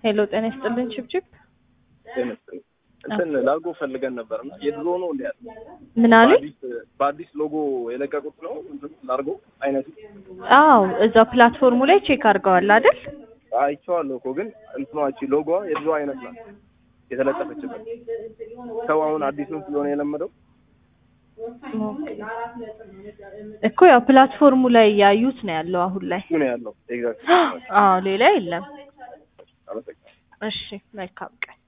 ሄሎ ጤና ይስጥልን ችብችብ ይመስለኝ እንትን ላርጎ ፈልገን ነበር እና የድሮ ነው እንዲ ያለ ምን አሉኝ? በአዲስ በአዲስ ሎጎ የለቀቁት ነው እንትን ላርጎ አይነቱ አዎ እዛው ፕላትፎርሙ ላይ ቼክ አድርገዋል አይደል? አይቼዋለሁ እኮ ግን እንትኗች ሎጎዋ የድሮ አይነት ናት የተለጠፈችበት። ሰው አሁን አዲሱን ስለሆነ የለመደው እኮ ያው ፕላትፎርሙ ላይ ያዩት ነው ያለው አሁን ላይ። እሱ ነው ያለው ኤግዛክት አዎ ሌላ የለም። አመሰግናለሁ እሺ መልካም ቀን